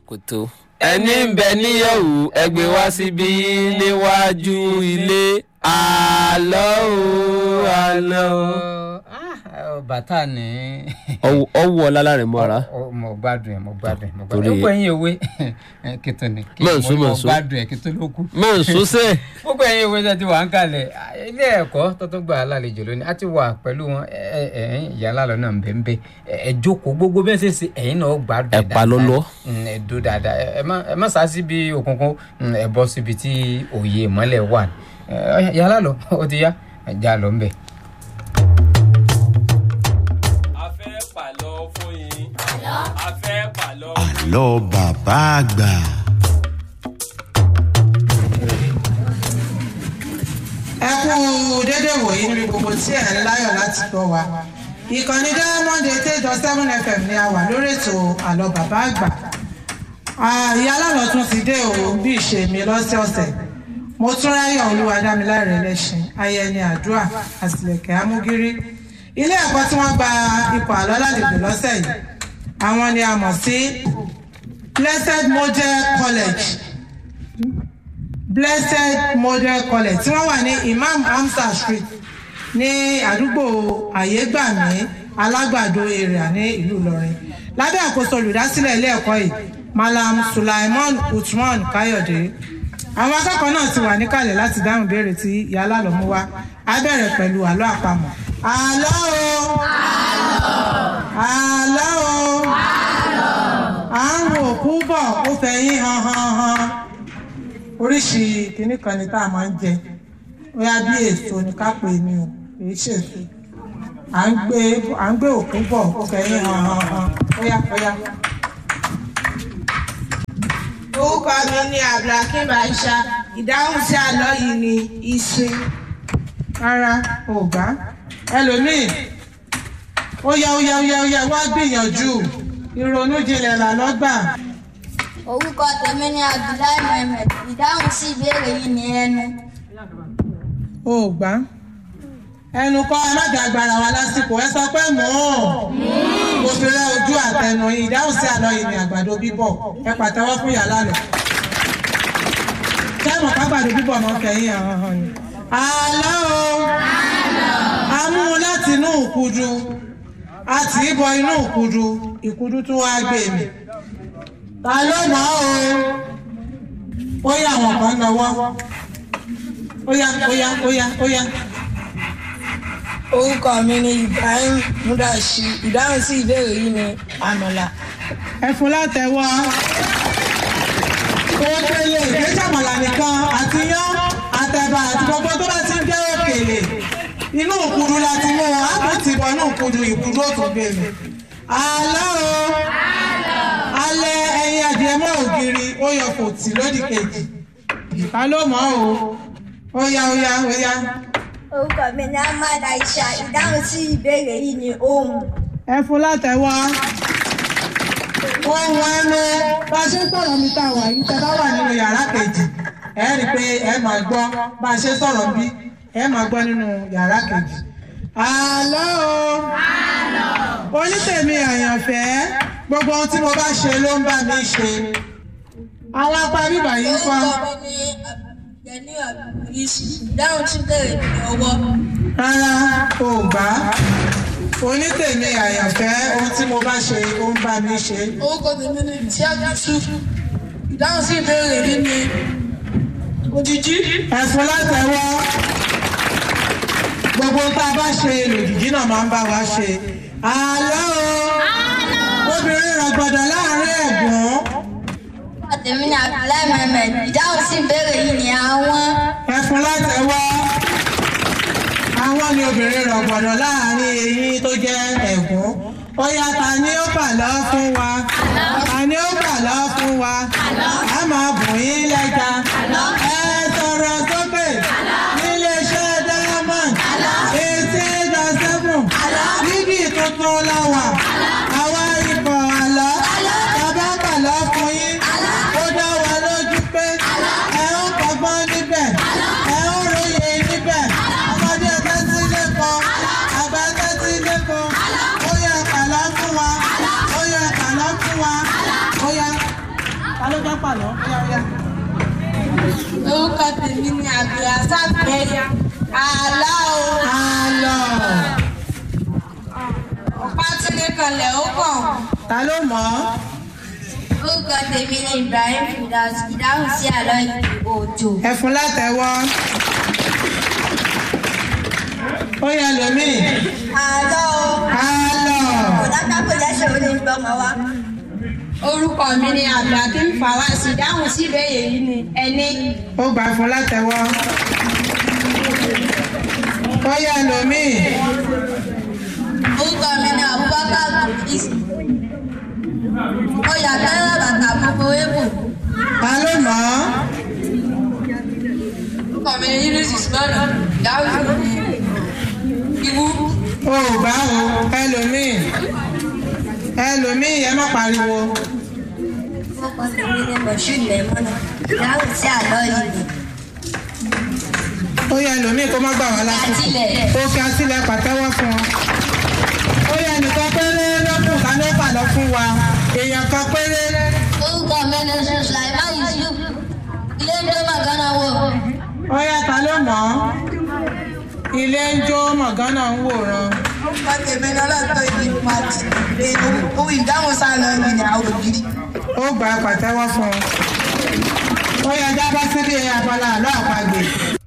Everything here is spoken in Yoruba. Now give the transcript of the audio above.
ṣòkòtò ẹni ń bẹ níyẹ̀wò ẹgbẹ́ wá síbí níwájú ilé àlọ́ o àlọ́ o. bàtà ni. ọwọ́ ọlá rẹ̀ mọ́ ara. Ọ- mo gbádùn ẹ mo gbádùn ẹ mo gbádùn Torí- ẹ. gbogbo ẹ̀yin òwe kìtò ni. kí Mọ̀ nsú, mo mọ̀ mo nsú. gbádùn ẹ kìtò ló kù. mọ̀ n sọ́sẹ̀. gbogbo ẹ̀yin òwe tẹ́ ti wà ń kalẹ̀ ilé ẹ̀kọ́ tó tún gbà á lálejò lónìí a ti wà pẹ̀lú wọn ẹ ẹ ẹ̀yin ìyá lálọ́ náà ń bẹ ń bẹ ẹ ẹ jókòó gbogbo bẹ́ẹ̀ ṣe ṣe ẹ̀yin náà gbádùn Ẹ pa lọ́lọ́. Mm, ẹ dó dáadáa ẹ ẹ má ẹ má sá síbi òkùnkùn mm, ẹ bọ́ síbi tí òye ìmọ́lẹ̀ wà ẹ ọ̀yá, ìyá lálọ́ ó ti yá ẹ já lọ ń bẹ̀. a fẹ́ pàlọ́ fún yín. a fẹ́ pàlọ́. àlọ́ bàbá àgbà. ẹ kú dédé wòye níbi gbogbo tí ẹ ń láyọ̀ láti gbọ́ wa ìkànnì diamond eight eight dot seven fm ni a wà lórí ètò àlọ́ bàbá àgbà Ah, ìyá alálọ̀ tún ti dé o bí ìṣe mi lọ́sẹ̀ọ̀sẹ̀ mo tún ráyọ̀ olúwadámiláre lẹ́sìn ayẹni àdúrà àtìlẹ̀kẹ̀ amúgírí ilé ẹ̀kọ́ tí wọ́n gba ipò àlọ́ lálejò lọ́sẹ̀ yìí àwọn ni a mọ̀ sí blessed model college blessed model college tí wọ́n wà ní imam hamza street ní àdúgbò àyégbàmí alágbàdo area ní ìlú ìlọrin lábẹ́ àkóso olùdásílẹ̀ ilé ẹ̀kọ́ yìí malam sulaiman usman kayode àwọn akẹ́kọ̀ọ́ náà ti wà níkàlẹ̀ láti dáhùn ìbéèrè tí ìyá alálọ́mú wá á bẹ̀rẹ̀ pẹ̀lú àlọ́ àpamọ̀ àlọ́ o àlọ́ o à ń wo òkú bọ̀ ó fẹ̀yìn han han han oríṣi kìnnì kan ni tá a máa ń jẹ bóyá bí èso ni ká pè ní o kìí ṣèso à ń gbé à ń gbé òkú bọ̀ ó fẹ̀yìn hàn hàn hàn bóyá bóyá. orúkọ mi ni abdulhakeem aisha ìdáhùn sí àlọ́ yìí ni ìsìn rárá ò gbá ẹlòmíì ó yá ó yá ó yá ó yá wá gbìyànjú ìrònú jinlẹ̀ là lọ́gbà orúkọ tèmi ni abdullahi mohammed ìdáhùn sí ìbéèrè yìí ní ẹnu ò gbá ẹnu kọ́ ẹ má jà agbára wa lásìkò ẹ sọ pé mò ń mo fi rẹ ojú àtẹnu yìí ìdáhùn sí àlọ́ yìí ni àgbàdo bíbọ̀ ẹ pàtẹ́wọ́ fún yàrá lọ. sẹ́wọ̀n kágbàdo bíbọ̀ máa ń fẹ̀yìn hàn hàn ni. àlọ́ o a mú un láti inú ìkudu a tì í bọ inú ìkudu ìkudu tún wá gbé mi. ta ló mọ̀ ọ́ o ó yá àwọn kan lọ́wọ́ ó yá ó yá ó yá ó yá. orúkọ mi ni ibrahim mudashi ìdáhùn sí ìbéèrè yìí ni àmàlà ẹ fún látẹwọ́ òkèlè ìgbésàmọ̀là nìkan àti yán àtẹ̀bà àti gbogbo tó bá ti ń jẹ́ òkèlè inú òkudu la ti mú wọn àpò ti bọ̀ inú òkudu ìkudu òtún gbèmí. àlọ́ o alẹ́ ẹyin adìẹ mọ́ ògiri ó yọ kò tì lódì kejì ìka ló mọ́ o ó yá ó yá ó yá orúkọ mi ni ahmad aisha ìdáhùn sí ìbéèrè yìí ní ohun ẹ fún látẹwọ́ ohun ẹnu bá a ṣe ń sọ̀rọ̀ mi tá a wà yìí tẹ bá wà nínú yàrá kejì ẹ rí i pé ẹ máa gbọ́ bá a ṣe sọ̀rọ̀ bí ẹ máa gbọ́ nínú yàrá kejì. àlọ́ o onítèmi àyànfẹ́ gbogbo ohun tí mo bá ṣe ló ń bá mi ṣe àwọn apá bíbà yìí ń kọ́ orúkọ mi ni abdulgani abdulkuris ìdáhùn sí ìbéèrè ní ọwọ́ rárá o gbà á onítèmi àyànfẹ́ ohun tí mo bá ṣe ó ń bá mi ṣe. orúkọ tèmi ni tíá yusuf ìdáhùn sí ìbéèrè yìí ni òjijì ẹ̀fún látẹ̀wọ́ gbogbo tá a bá ṣe lòdìdí náà máa ń bá wa ṣe. àlọ́ o obìnrin rọ̀gbọ̀dọ̀ láàrin ẹ̀gbọ́n orúkọ tèmi ni abdullahi mohammed ìdáhùn sí ìbéèrè yìí ní àwọn ẹ̀fún látẹ̀wọ́ àwọn ni obìnrin rọ̀gbọ̀dọ̀ láàrin eyín tó jẹ́ ẹ̀gbọ́n ó yá ta ni ó bà lọ́ fún wa ta ni ó bà lọ́ fún wa a máa bùn yín lẹ́ja ẹ sọ̀rọ̀ sókè níléeṣẹ́ diamond eighty eight dot seven níbi tuntun láwà àwa ikọ̀ àlọ́ bàbá bàlọ́ fún yín ó dá wa lójú pé ẹ ń kọ́gbọ́n níbẹ̀ ẹ ń róye níbẹ̀ ọmọdé tẹ́tí lẹ́kọ̀ọ́ àgbà tẹ́tí lẹ́kọ̀ọ́ ó yẹ kàlá fún wa ó yẹ kàlá fún wa ó yẹ. ló fẹ́ pàlọ́ kíákíá. orúkọ tèmi ni abdulrasaq bẹ́ẹ̀ àlọ́ o àlọ́ ọ̀pá tí ní kanlẹ̀ ó kàn ta ló mọ̀ ọ́. orúkọ tèmi ni ibrahim fidas ìdáhùn sí àlọ́ ìdìbò òjò. ẹ̀fun látẹ̀wọ́. ó yẹ lómi. àlọ́ o àlọ́ kòdáká kò jẹ́sẹ̀ ó lè gbọ́mọ wá. orúkọ mi ni abdulhakeem fawaz ìdáhùn sí ìbéèrè yìí ni ẹni. ó gbà fún látẹ̀wọ́. ó yẹ lómi. orúkọ mi ni abubakar idris mo yà tẹ́lẹ̀ bàtà gbogbo ébò. ta ló mọ̀ ọ́. orúkọ mi ni yunus usman ìdáhùn sí ìwú. ó gbà o ẹlòmíì ẹlòmíì ẹ má pariwo. orúkọ tèmi ni moshood mẹ́mọ́nà ìdáhùn sí àlọ́ yìí ni. ó yẹ ẹlòmíì kó má gbà wá lásìkò. Àtìlẹ̀. ó fi àtìlẹ̀ pàtẹ́wọ́ fún ọ. ó yẹ nìkan péré lọ́kùn ká ló pàlọ́ fún wa èèyàn kan péré. orúkọ mi ni sulaiman yusuf ilé ń dé màgánà wò. ó yẹ ta ló mọ̀ ọ́. ilé ń jó mọ̀gánà ń wòran. orúkọ tèmi ni ọlọ́tọ̀ ìdí pàtì ohun ìdáhùn sáà lọ ní ní àwọn ògiri. ó gbà pàtẹ́wọ́ fún ọ. ó yẹ jábọ́ síbi abala àlọ́ àpagbè.